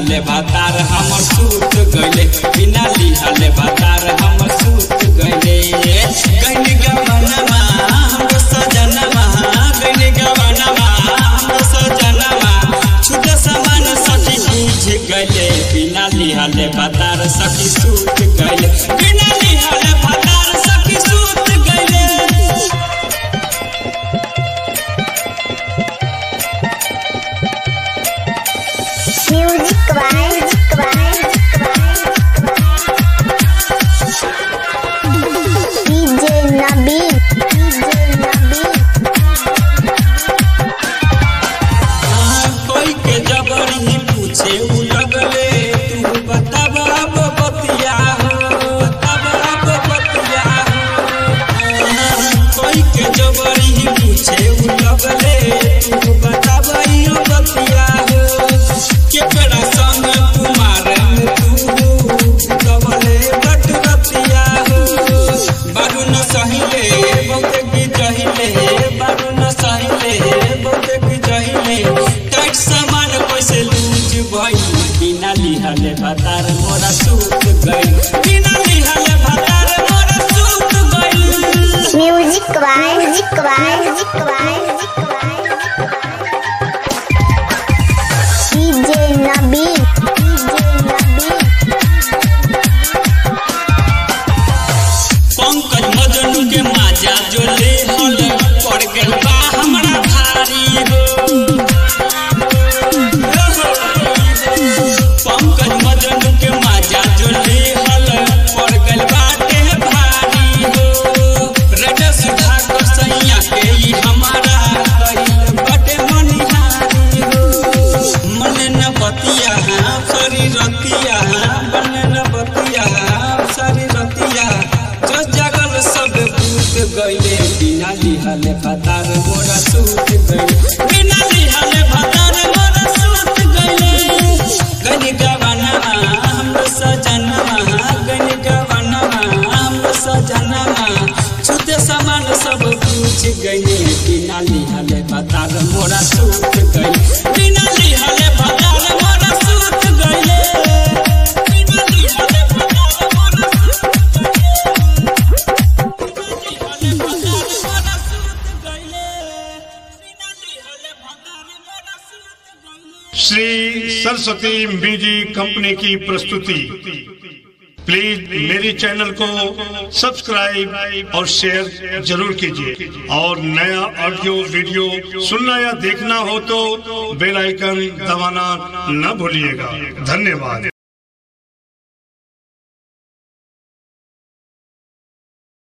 लिहले भातार हमर सूत गइले बिना लिहले भातार हमर सूत गइले गइनी गवनमा हमरो सजनमा गइनी गवनमा हमरो सजनमा छुटे समान सखी बुझ गइले बिना लिहले भातार सखी सूत गइले बिना लिहले भातार सखी सूत गइले music by DJ Nabeel DJ Nabeel कोई के जबर ही पूछे उ लगले तू बताब अब बतिया हो बताब अब बतिया हो कोई के जबर ही पूछे उ लगले तू बताब यो बतिया हो केकरा संग कुमार तू कबले बट बतिया हो बारू न सहिले बहुते की जहिले बारू न सहिले बहुते की जहिले टाइट सामान कैसे लूज भई बिना लिहले भातार मोरा सूत गई बिना लिहले भातार मोरा सूत गई music by music by music by DJ Nabeel DJ Nabeel Pankaj Majnu के माजा जो ले हल पड़ गइल बा हमरा भारी हो पंकज मजनू के माजा जो ले हल पड़ गइल बाटे भारी हो रेड सुधा को सैया के ई हमारा गइल बाटे मनिहारी हो मन न बतिया शरीर रतिया मन न बतिया शरीर रतिया जो जगल सब भूत गइले बिना लिहले भतार मोरा सूत गइले बिना लिहले भतार मोरा सूत गइले गनि गवना हमरो सजनमा गनि गवना हमरो सजनमा छुते समान सब पूछ गइले बिना लिहले भतार मोरा सूत गइले बिना लिहले भतार मोरा सूत गइले बिना लिहले भतार मोरा सूत गइले बिना लिहले भतार मोरा सूत गइले बिना लिहले भतार मोरा सूत गइले श्री सरस्वती म्यूजिक कंपनी की प्रस्तुति प्लीज मेरे चैनल को सब्सक्राइब और शेयर जरूर कीजिए और नया ऑडियो वीडियो सुनना या देखना हो तो बेल आइकन दबाना न भूलिएगा धन्यवाद